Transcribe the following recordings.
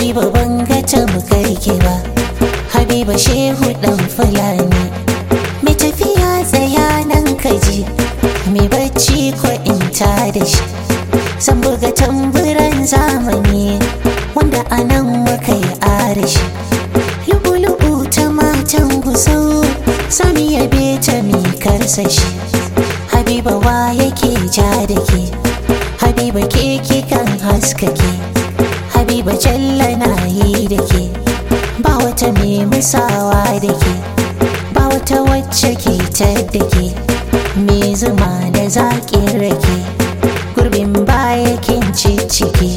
habiba ban ga tamkarki ba habiba shehu dan fulani mai tafiya tsaya nan kaji mai bacci ko in ta da shi san buga tamburan zamani wanda a nan muka yi arashi lu'u-lu'u ta matan gusau sami yabe ta mi karsashi habiba wa yake ja da ke habiba ke kikan haskake habiba jalla na yi da ke ba wata mai musawa da ke ba wata wacce ke da ke mai zuma da zaƙin rake gurbin baya kin ciki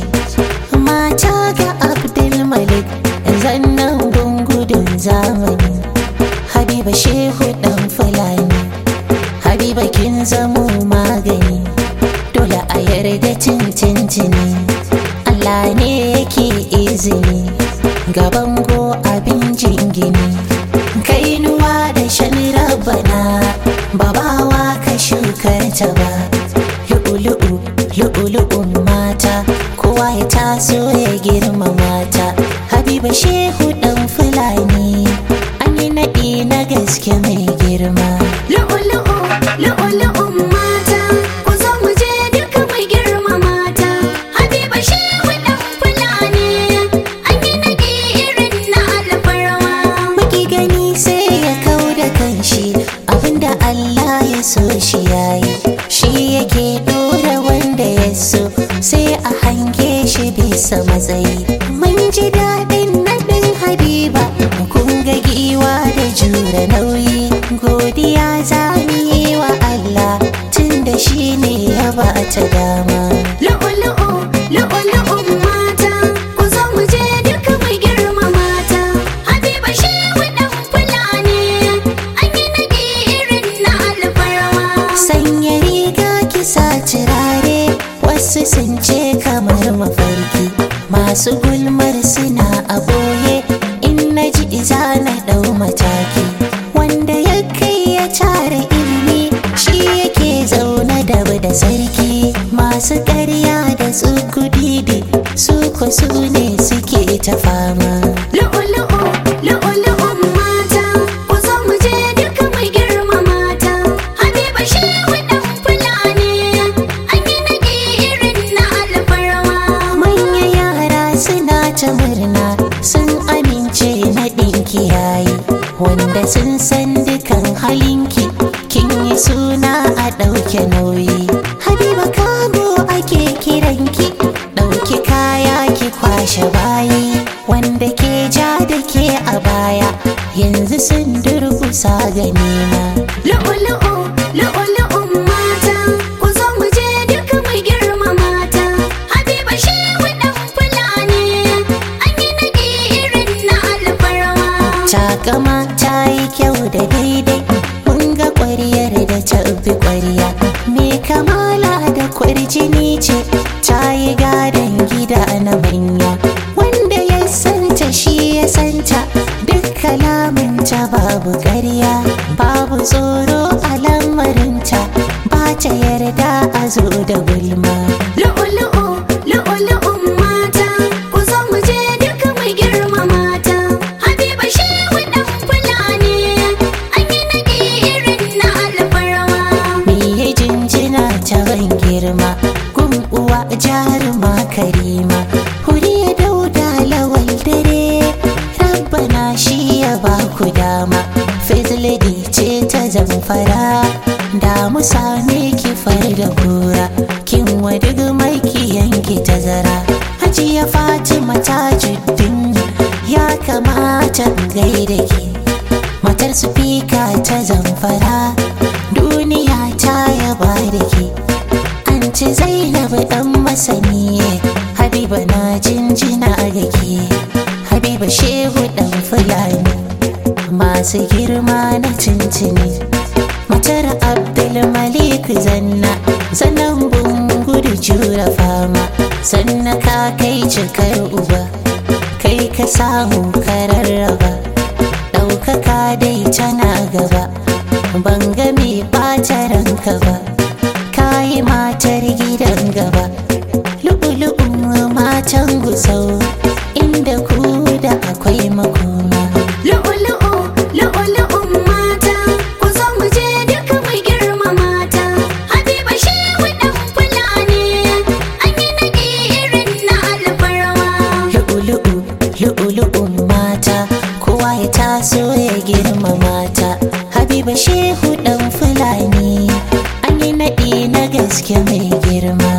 mata ga abdulmalik zannan gungudun zamani habiba shehu dan fulani habiba kin zamo magani dole a yarda tintintini allah ne yake izini gaban go abin jingini kainuwa da shan rabana babawa ka shukar ta ba lu'ulu'u lu'ulu'un mata kowa ya taso ya girma mata habiba shehu dan fulani an yi naɗi na gaske mai girma Lu'ulu'u, lu'ulu'un mata, ku zo mu je duka mai girma mata. Habiba shehu ɗan Fulani, an yi naɗi irin na alfarma. Maki gani sai ya kau da kanshi abinda Allah ya so shi yayi shi yake dora wanda ya so sai a hange shi bisa matsayi mun ji daɗin naɗin habiba kun ga giwa da jura nauyi godiya za mu yi wa Allah tun da shi ne ya ba ta dama Lu'ulu'u, lu'ulu'un mata, ku zo mu je duka mai girma mata. Habiba shehu ɗan Fulani, an yi naɗi irin na alfarma. sanya riga kisa turare wasu sun ce kamar mafarki masu gulmar suna a boye in na ji iza na ɗau mataki wanda ya kai ya tara ilimi shi yake zaune da da sarki masu ƙarya da tsukudidi su ko su ne suke ta fama Lu'ulu'u, lu'ulu'un mata, ku zo mu je duka mai girma mata. Habiba shehu ɗan Fulani, an yi naɗi irin na alfarma. Manya yara suna ta murna sun amince na ɗinki yayi wanda sun san dukan halinki kin yi suna a ɗauke nauyi habiba kago ake kiranki ɗauki kaya ki kwashe bayi wanda ke ja da ke a baya yanzu sun durkusa ga nema Lu'ulu'u, lu'ulu'un mata, ku zo mu je duka mai girma mata. Habiba shehu ɗan Fulani, an yi naɗi irin na alfarma. takama ta yi kyau da daidai mun ga ƙwariyar da ta bi ƙwariya me kamala da kwarjini ce ta yi gadon gida na manya wanda ya santa shi ya santa duk kalaminta babu ƙarya babu tsoro a lamarinta ba ta yarda a zo da gulma Lu'ulu'u, lu'ulu'un mata, ku zo mu je duka mai girma mata. Habiba shehu ɗan Fulani, an yi naɗi irin na alfarma. Miye jinjina ta ban girma gun uwa jaruma karima huriya dauda lawal dare rabbana shi ya ba ku dama fizlidi ce ta zamfara da mu same ki far da kura kin wadig maki yanki tazara hajiya fatima tajuddin ya kamata in gaida ki matar sufika ta zamfara duniya ta yaba da ke an ci zainab dan masani habiba na jinjina ga ke habiba shehu dan fulani masu girma na tuntuni matar abdulmalik zanna zanen bungudu jura fama sannan ka kai cikar uba kai ka samu ka rarraba ɗaukaka dai tana gaba ban ga mai ɓata ranka ba kayi matar gidan gaba lu'ulu'un matan gusau inda na gaske mai girma